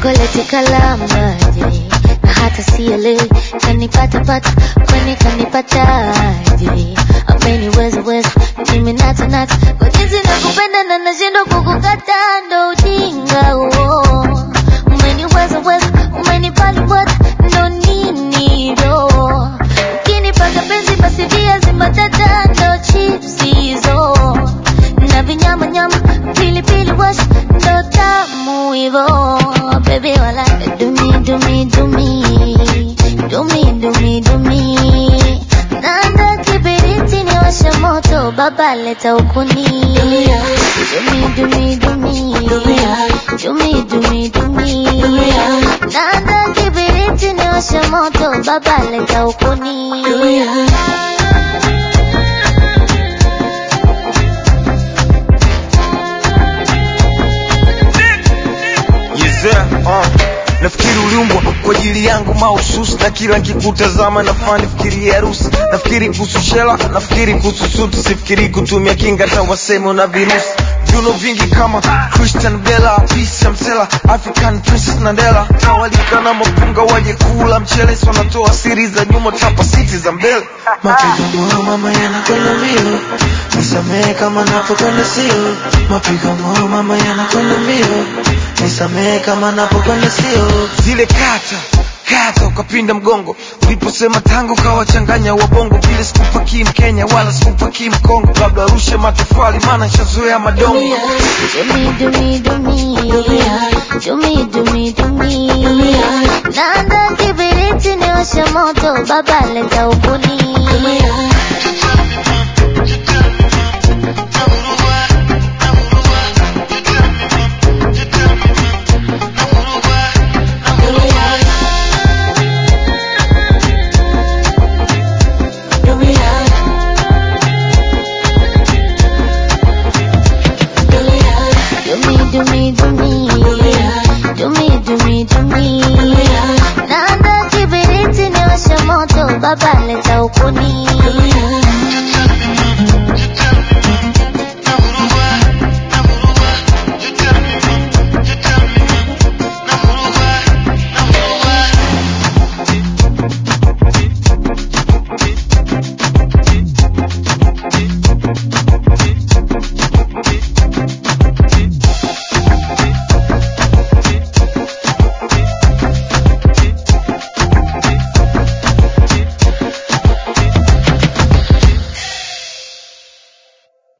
chokoleti kalamaje na hata sielewi kanipata pata kwani kanipataje ameniweza weza mimi nata nata kwa jinsi nakupenda na nashindwa kukukata ndo ujinga huo umeniweza weza umenipalipota ndo nini ro ukinipaka penzi basi viazi mbatata ndo chips hizo na vinyama nyama pilipili wash ndo tamu hivo baby wala dumi dumi dumi dumi dumi dumi nanda kibiriti ni washa moto baba leta ukuni dumi dumi dumi dumi dumi dumi nanda kibiriti ni washa moto baba leta ukuni Yezea, uh. Nafikiri uliumbwa kwa ajili yangu mahususi, na kila nkikutazama nafaa nifikirie harusi. Nafikiri kuhusu shela, nafikiri kuhusu suti, sifikiri kutumia kinga hata waseme una virusi. Viuno vingi kama Christian Bella, Peace Msela, African Princess Nandela, tawalika na mapunga waje kula mchele, si wanatoa siri za nyuma, tapa siti za mbele. Mapigo moyo mama yanakwenda mbio, nisamehe kama napokwenda sio. Mapigo moyo mama yanakwenda mbio, nisamehe kama napokwenda sio. zile kata kata ukapinda mgongo uliposema tango kawachanganya wabongo vile sikupakii mkenya wala sikupakii mkongo labda arushe matofali maana shazoea madongo Dumi dumi dumi dumi dumi dumi nanda kibiriti ni washa moto baba leta ukuni